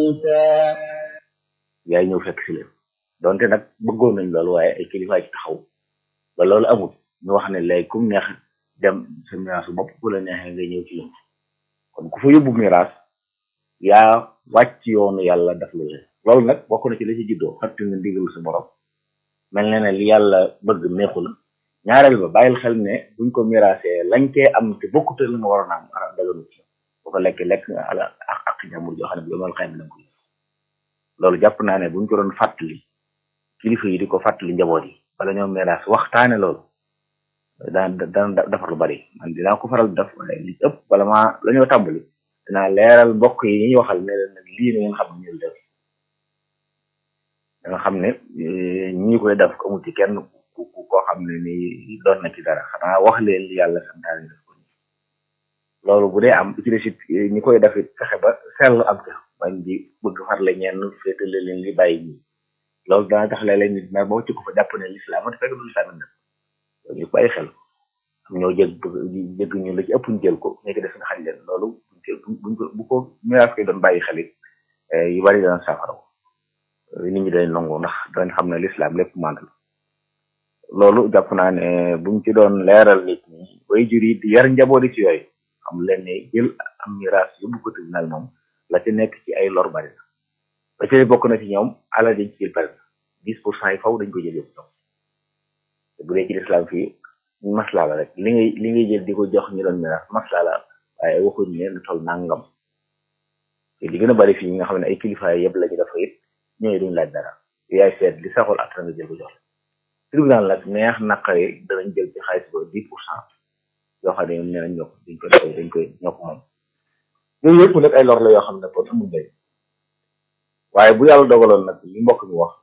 موسى yaay ñëw fekk si leen donte nag bëggoon nañ loolu waaye ay kilifa ci taxaw ba loolu amul ñu wax ne léegi kum neex dem sa miraasu bopp bu la neexee nga ñëw ci ñoom kon ku fa yóbbu miraas yaa wàcc yoonu yàlla daf lu leen loolu nag bokk na ci la ci juddoo fàtte nga ndigal sa borom mel na ne li yàlla bëgg neexu la ñaareel ba bàyyil xel ne buñ ko miraasee lañ cee am te bokkute la nga waroon a am ara daganu ci bu ko lekk lekk nga ala ak ak jàmbur joo xam ne bi yomal xayma da nga ko loolu jàpp naa ne buñ ko doon fàttali kilifa yi di ko fàttali njaboot yi bala ñoo miraas waxtaane loolu daan dana defar lu bari man dinaa ko faral def waaye li ëpp bala maa la ñoo tàmbali dinaa leeral mbokk yi ñuy waxal ne leen nag lii na ngeen xam ne ñu def da nga xam ne ñi koy def ko amul ci kenn ku ku koo xam ne ni doon na ci dara xanaa wax leen li yàlla santaane def ko loolu bu dee am ci desit ñi koy def it fexe ba sell am ca bañ di bëgg farle ñenn féetale leen li bàyyi ñi loolu dana tax léeg-léeg nit na boo ci ko fa jàpp ne lislaam te fekk du lislaam nag loolu ñu bàyyi xel am ñoo jëg jëgg ñu la ci ëpp ñu jël ko ñu ko def nga xañ leen loolu buñ ko bu ko miraas koy doon bàyyi xel it yu bari dana saafara nit ñi dañ nangu ndax dañ xam ne lislaam lépp mànd la loolu jàpp naa ne buñ ci doon leeral nit ñi way jur yi di yar njabooti ci yooyu xam leen ne jël am miraas yóbbu ko tribunal moom la ci nekk ci ay lor bari na ba ci bokk na ci ñoom alal dañ ci jël par exemple dix pour cent yi faw dañ ko jël yóbbu ñoom te bu dee ci lislaam fii maslaa la rek li ngay li ngay jël di ko jox ñu doon miraas maslaa la waaye waxuñ ne lu toll nangam te li gën a bari fii nga xam ne ay kilifa yëpp la ñu dafa it ñooy duñ laaj dara yaay seet li saxul at nga jël ko jox tribunal nag neex naqare danañ jël ci xaalis ba dix pour cent yoo xam ne ñoom nee nañ ñoo ko dañ ko def dañ koy ñoo ko moom yooyu yëpp nag ay lor la yoo xam ne kon amul njëriñ waaye bu yàlla dogaloon nag li mbokk mi wax